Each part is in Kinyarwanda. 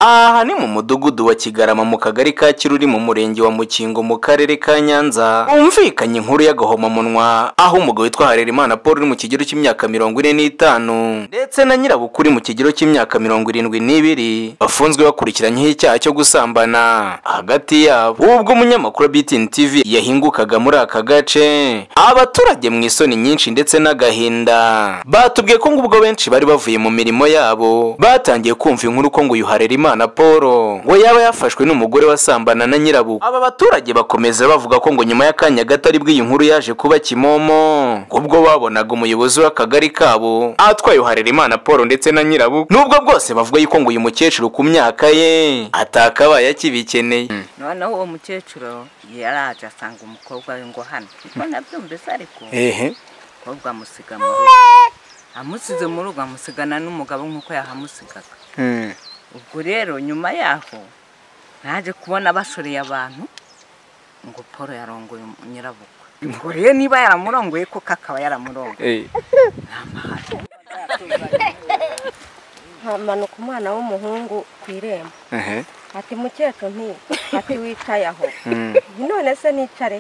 aha ni mu mudugudu wa kigarama mu kagari ka kiruri mu murenge wa mukingo mu karere ka nyanza humvikanye inkuru y'agahomamunwa aho umugabo witwa harerimana paul uri mu kigero cy'imyaka mirongo ine n'itanu ndetse na nyirabukuru uri mu kigero cy'imyaka mirongo irindwi n'ibiri bafunzwe bakurikiranyeho icyaha cyo gusambana hagati yabo ubwo umunyamakuru wa btn tv yahingukaga muri aka gace abaturage mu isoni nyinshi ndetse n'agahinda batubwiye ko ngubwo benshi bari bavuye mu mirimo yabo batangiye kumva inkuru ko ngo uyu harerimana Imana Paul ngo yaba yafashwe n'umugore wasambana na nyirabukwe aba baturage bakomeza bavuga ko ngo nyuma y'akanya gato aribwo iyi nkuru yaje kuba kimomo ubwo babonaga umuyobozi w'akagari kabo atwaye Harerimana Paul ndetse na nyirabukwe nubwo bwose bavuga yuko ngo uyu mukecuru ku myaka ye atakabaye akibikeneye noneho uwo mukecuru yaraje asanga umukobwa we ngo hano niko nabyumvise ariko ehe umukobwa amusiga mu rugo amusize mu rugo amusigana n'umugabo nk'uko yahamusigaga ubwo rero nyuma yaho naje kubona bashoreye abantu ngo paul yarongoye nyirabukwe ngo rero niba yaramurongoye koko akaba yaramurongoye hamanuka umwana w'umuhungu ku irembo ati mukecuru nti ati wicaye aho none se nicare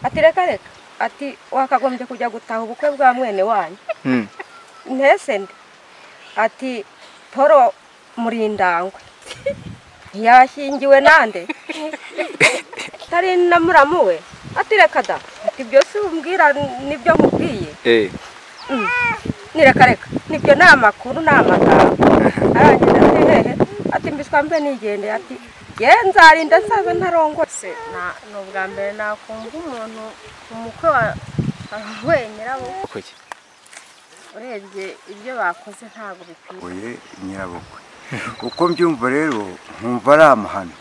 ati reka reka ati wakagombye kujya gutaha ubukwe bwa mwene wanyu ntese nde ati poro murindangwe yashyingiwe nande tari na muramu we ati reka da ati byose umbwira nibyo nkubwiye nireka reka nibyo ni amakuru ni amagambo arangije ati hehe ati mbiswa mbe nigende ati ye nzarinda nsaza ntarongose Na- ni ubwa mbere nakumva umuntu umukwe wa- wahuye nyirabukwe urebye ibyo bakoze ntabwo bikwiye oye nyirabukwe uko mbyumva rero nkumva ari amahano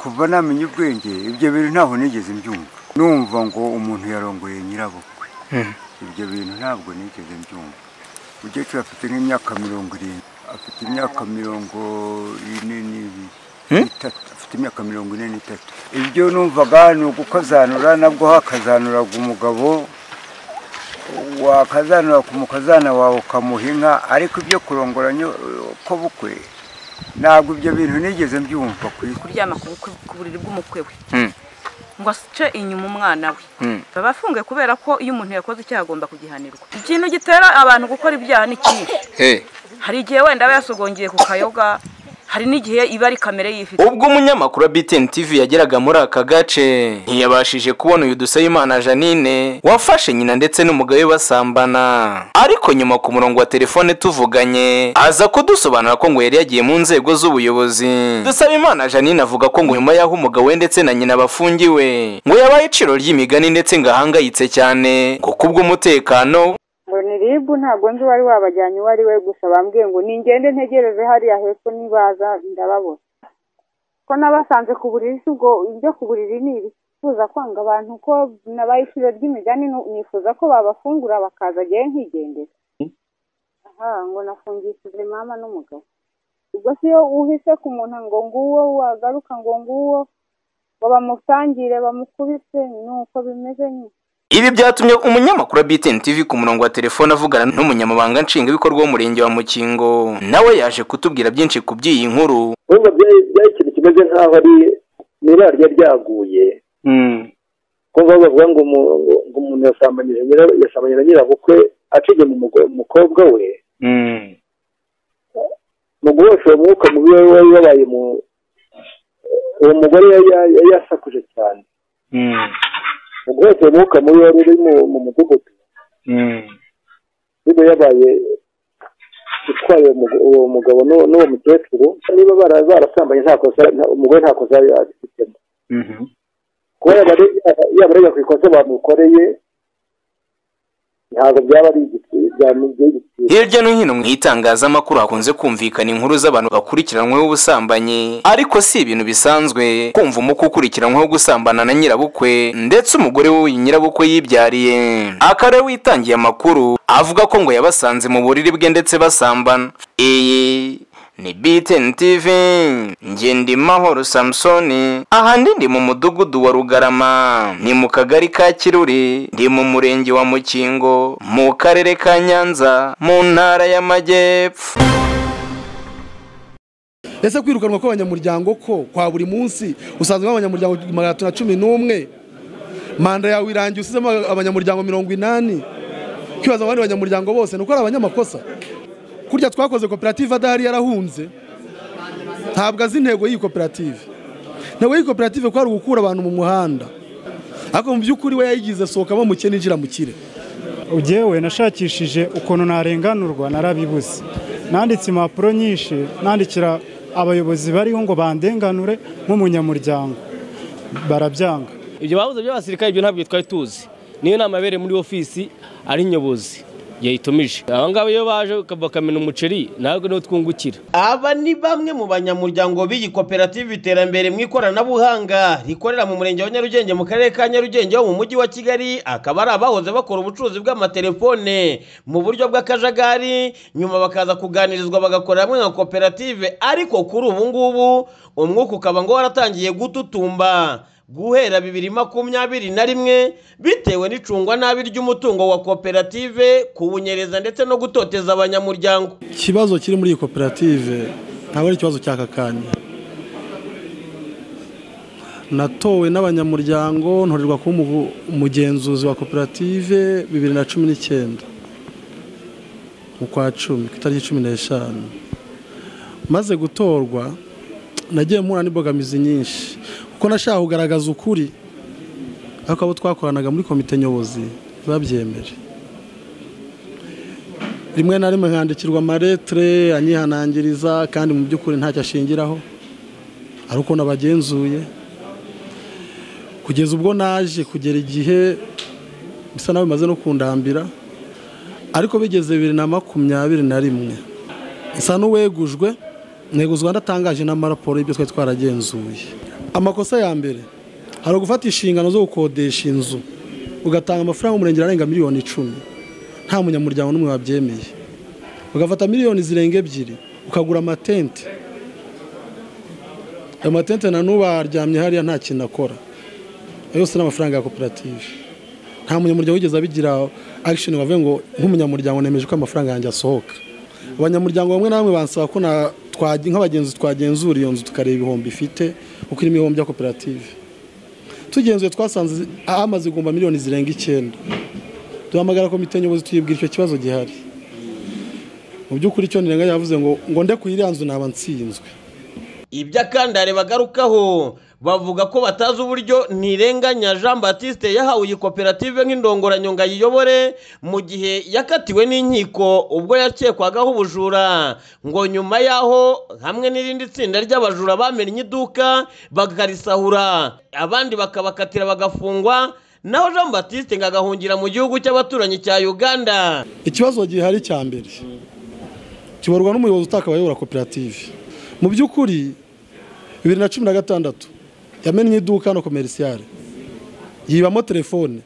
kuva namenya ubwenge ibyo bintu ntaho nigeze mbyumva numva ngo umuntu yarongoye nyirabukwe ibyo bintu ntabwo nigeze mbyumva umukecuru afite nk'imyaka mirongo irindwi afite imyaka mirongo ine n'ibiri itatu afite imyaka mirongo ine n'itatu ibyo numvaga ni ugukazanura nabwo hakazanuraga umugabo wakazanura ku mukazana wawe ukamuha inka ariko ibyo kurongoranya ko bukwe ntabwo ibyo bintu nigeze mbyumva ku isi kuryama ku bukwe- ku buriri bw'umukwe we Mm. ngo asice inyuma umwana we Mm. baba afungiye kubera ko iyo umuntu yakoze icyaha agomba kugihanirwa ikintu gitera abantu gukora ibyaha ni kinshi hari igihe wenda aba yasogongiye ku kayoga hari n'igihe iba ari kamere yifite ubwo umunyamakuru wa btn tv yageraga muri aka gace ntiyabashije kubona uyu dusabimana janine wafashe nyina ndetse n'umugabo we basambana ariko nyuma ku murongo wa telefone tuvuganye aza kudusobanura ko ngo yari yagiye mu nzego z'ubuyobozi dusabimana janine avuga ko ngo nyuma y'aho umugabo we ndetse na nyina bafungiwe ngo yabaye iciro ry'imigani ndetse ngo ahangayitse cyane ngo kubw'umutekano ngo ni ribu ntabwo nzi uwari wabajyanye uwo ari we gusa bambwiye ngo ningende ntegereze hariya hepfo nibaza ndababona ko nabasanze ku buriri si ubwo ibyo ku buriri ni ibifuza kwanga abantu ko nabaye iciro ry'imigani nu- nifuza ko babafungura bakaza agiye nkigendera aha ngo nafungishije mama n'umugabo ubwo si yo uhise ku muntu ngo nguwo wagaruka ngo nguwo ngo bamusangire bamukubise ni uko bimeze nyine Ibi byatumye umunyamakuru wa BTN TV ku murongo wa telefone avugana n'umunyamabanga nshingwabikorwa w'umurenge wa Mukingo nawe yaje kutubwira byinshi ku by'iyi nkuru urumva byari byari ikintu kimeze nk'aho ari mu ibara ryari ryaguye kumva bavuga ngo umu- ngo umuntu yasambanyije nyira- yasambanye na nyirabukwe aciye mu mugo- mukobwa we mu guhosha uwo mwuka mubi wari wari wabaye mu uwo mugore yari ya- yari yasakuje cyane mu guhosha uwo mwuka mubi wari uri mu mu mudugudu niba yabaye utwaye uwo mugo- uwo mugabo n'uwo- n'uwo mukecuru niba bara- barasambanye nta kosa nta- umugore nta kosa yari abifitemo kuba yabarega ku ikosa bamukoreye ntabwo byaba ari igiciro byamubwiye igiciro hirya no hino mu itangazamakuru hakunze kumvikana inkuru z'abantu bakurikiranweho ubusambanyi ariko si ibintu bisanzwe kumva umukwe ukurikiranweho gusambana na nyirabukwe ndetse umugore w'uyu nyirabukwe yibyariye akarere witangiye amakuru avuga ko ngo yabasanze mu buriri bwe ndetse basambana iyi ni BTN TV njye ndi mahoro samusoni ahandi ndi mu mudugudu wa rugarama ni mu kagari ka kiruri ndi mu murenge wa mukingo mu karere ka nyanza mu ntara y'amajyepfo ese kwirukanwa kw'abanyamuryango ko kwa buri munsi usanzwe abanyamuryango magana atatu na cumi n'umwe manda yawe irangiye usizemo abanyamuryango mirongo inani kwibaza abandi banyamuryango bose ni uko ari abanyamakosa kurya twakoze koperative adahari yarahunze ntabwo azi intego y'iyi koperative intego y'iyi koperative ko ari ugukura abantu mu muhanda ariko mu by'ukuri we yayigize sohokamo muke n'injira mu kire ugewe nashakishije ukuntu narenganurwa narabibuze nanditse impapuro nyinshi nandikira abayobozi bariho ngo bandenganure nk'umunyamuryango barabyanga ibyo babuze by'abasirikare ibyo ntabwo twari tuzi niyo nama yabereye muri ofisi ari nyobozi yayitumije aba ngaba iyo baje bakamena umuceri ntabwo niho twungukira aba ni bamwe mu banyamuryango b'iyi koperative iterambere mu ikoranabuhanga rikorera mu murenge wa nyarugenge mu karere ka nyarugenge ho mu mujyi wa kigali akaba ari abahoze bakora ubucuruzi bw'amatelefone mu buryo bw'akajagari nyuma bakaza kuganirizwa bagakorera hamwe nka koperative ariko kuri ubu ngubu umwuka ukaba ngo waratangiye gututumba guhera bibiri makumyabiri na rimwe bitewe n'icungwa nabi ry'umutungo wa koperative kuwunyereza ndetse no gutoteza abanyamuryango ikibazo kiri muri iyi koperative ntabwo ari ikibazo cy'akakanya natowe n'abanyamuryango ntorerwa kuba umugenzuzi wa koperative bibiri na cumi n'icyenda mu kwa cumi ku itariki cumi n'eshanu maze gutorwa nagiye mpura n'imbogamizi nyinshi kuko nashaka kugaragaza ukuri ariko abo twakoranaga muri komite nyobozi ntibabyemeje rimwe na rimwe nkandikirwa amaretire anyihanangiriza kandi mu by'ukuri ntacyo ashingiraho ari uko nabagenzuye kugeza ubwo naje kugera igihe bisa nawe bimaze no kundambira ariko bigeze bibiri na makumyabiri na rimwe nsa n'uwegujwe neguzwa ndatangaje n'amaraporo y'ibyo twari twaragenzuye amakosa ya mbere hari ugufata inshingano zo gukodesha inzu ugatanga amafaranga umurengera arenga miliyoni icumi nta munyamuryango n'umwe wabyemeye ugafata miliyoni zirenga ebyiri ukagura amatente ayo matente na n'ubu aryamye hariya nta kintu akora ayo yose ni amafaranga ya koperative nta munyamuryango wigeze abigira akishoni wavuye ngo nk'umunyamuryango nemeje ko amafaranga yanjye asohoka abanyamuryango bamwe na bamwe bansaba ko nk'abagenzi twagenzura iyo nzu tukareba ibihombo ifite kuko irimo ibihombo bya koperative tugenzuye twasanze amaze igomba miliyoni zirenga icyenda duhamagara komite nyobozi tuyibwira icyo kibazo gihari mu by'ukuri icyo nirenga yavuze ngo ngo nde iriya nzu naba nsinzwe iby'akandare bagarukaho bavuga ko batazi uburyo ntirenganya jean batiste yahawe iyi koperative nk'indongoranyunga yiyobore mu gihe yakatiwe n'inkiko ubwo yakekwagaho ubujura ngo nyuma y'aho hamwe n'irindi tsinda ry'abajura bamennye iduka bakarisahura abandi bakabakatira bagafungwa naho jean batiste ngo agahungira mu gihugu cy'abaturanyi cya uganda ikibazo gihari cya mbere kibarwa n'umuyobozi utakabaye ayobora koperative mu by'ukuri bibiri na cumi na gatandatu yamennye iduka hano komerisiyare yibamo telefone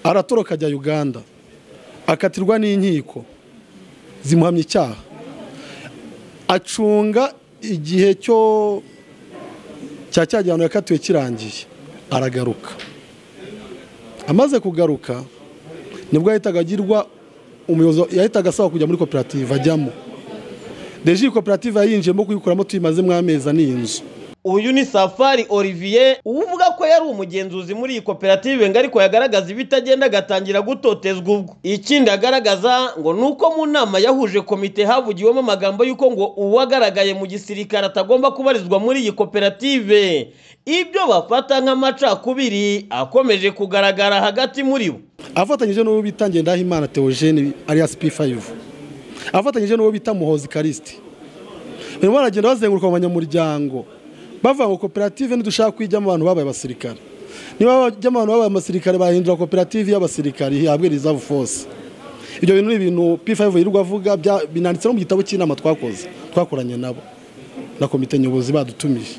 aratoroka ajya uganda akatirwa n'inkiko zimuhamya icyaha acunga igihe cyo cya cya gihano yakatiwe kirangiye aragaruka amaze kugaruka nibwo yahitaga agirwa umuyobozi yahitaga asaba kujya muri koperative ajyamo deje iyi koperative yayinjiyemo kuyikuramo tuyimazemo amezi n'iyi nzu uyu ni safari olivier uvuga ko yari umugenzuzi muri iyi koperative ngo ariko yagaragaza ibitagenda agatangira gutotezwa ubwo ikindi agaragaza ngo ni uko mu nama yahuje komite havugiwemo amagambo y'uko ngo uwagaragaye mu gisirikare atagomba kubarizwa muri iyi koperative ibyo bafata nk'amacakubiri akomeje kugaragara hagati muri bo afatanyije n'uwo bita ngendahimana theogene alias p5 afatanyije n'uwo bita muhozi karisiti barimo baragenda bazenguruka mu banyamuryango bava ngo koperative ntidushaka kuyijyamo abantu babaye abasirikare niba bajyamo abantu babaye abasirikare bahindura koperative y'abasirikare ihabwe rizavu fose ibyo bintu ni ibintu p5 yirirwa avuga binanditse no mu gitabo cy'inama twakoze twakoranye nabo na komite nyobozi badutumije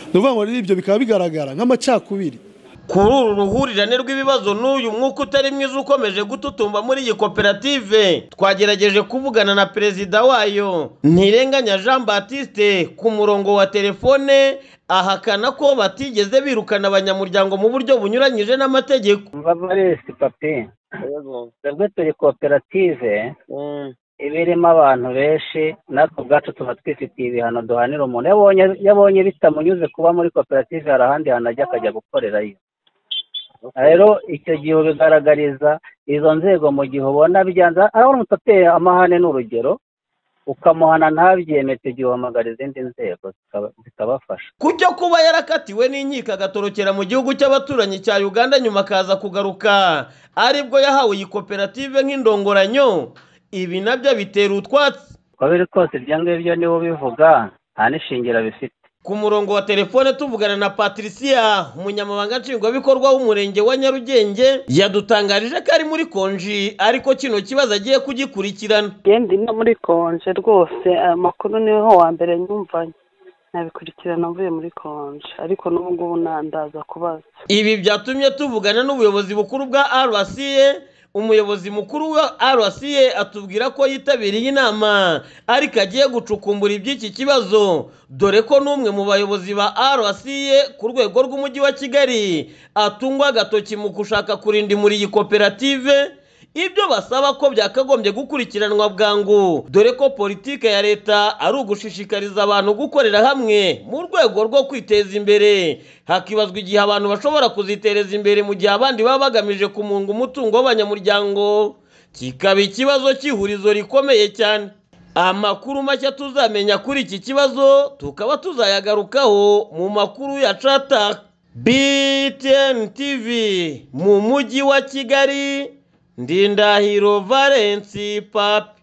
ni ukuvuga ngo rero ibyo bikaba bigaragara nk'amacakubiri kuri uru ruhurirane rw'ibibazo n'uyu mwuka utari mwiza ukomeje gututumba muri iyi koperative twagerageje kuvugana na perezida wayo ntirenganya jean batiste ku murongo wa telefone ahakana ko batigeze birukana abanyamuryango mu buryo bunyuranyije n'amategeko babaresi papi twebwe turi koperative ibirimo abantu benshi natwe ubwacu tuba twifitiye ibihano duhanira umuntu yabonye yabonye bitamunyuze kuba muri koperative hari ahandi hantu ajya akajya gukorerayo rero icyo gihe ubigaragariza izo nzego mu gihe ubona byanze urabona umuntu ateye amahane ni urugero ukamuhana ntabyeme icyo gihe uhamagara izindi nzego zikaba- zikabafasha kujya kuba yarakatiwe n'inkiko agatorokera mu gihugu cy'abaturanyi cya uganda nyuma akaza kugaruka aribwo yahawe iyi koperative nk'indongoranyo ibi nabyo bitera utwatsi uko biri kose ibyo ngibyo niwe ubivuga nta n'ishingira bifite ku murongo wa telefone tuvugana na patricia umunyamabanga nshingwabikorwa w'umurenge wa nyarugenge yadutangarije ko ari muri konji ariko kino kibazo agiye kugikurikirana yendi no muri konje rwose amakuru niho wa mbere nyumvanye nabikurikirana mvuye muri konje ariko n'ubu ngubu nandaza kubaza ibi byatumye tuvugana n'ubuyobozi bukuru bwa rca umuyobozi mukuru wa rca atubwira ko yitabiriye inama ariko agiye gucukumbura iby'iki kibazo dore ko n'umwe mu bayobozi ba rca ku rwego rw'umujyi wa kigali atungwa agatoki mu gushaka kurindimura iyi koperative ibyo basaba ko byakagombye gukurikiranwa bwangu dore ko politike ya leta ari ugushishikariza abantu gukorera hamwe mu rwego rwo kwiteza imbere hakibazwa igihe abantu bashobora kuzitereza imbere mu gihe abandi baba bagamije kumunga umutungo w'abanyamuryango kikaba ikibazo cy'ihurizo rikomeye cyane amakuru mashya tuzamenya kuri iki kibazo tukaba tuzayagarukaho mu makuru ya cataka btn tv mu mujyi wa kigali ndindahiro valensi papi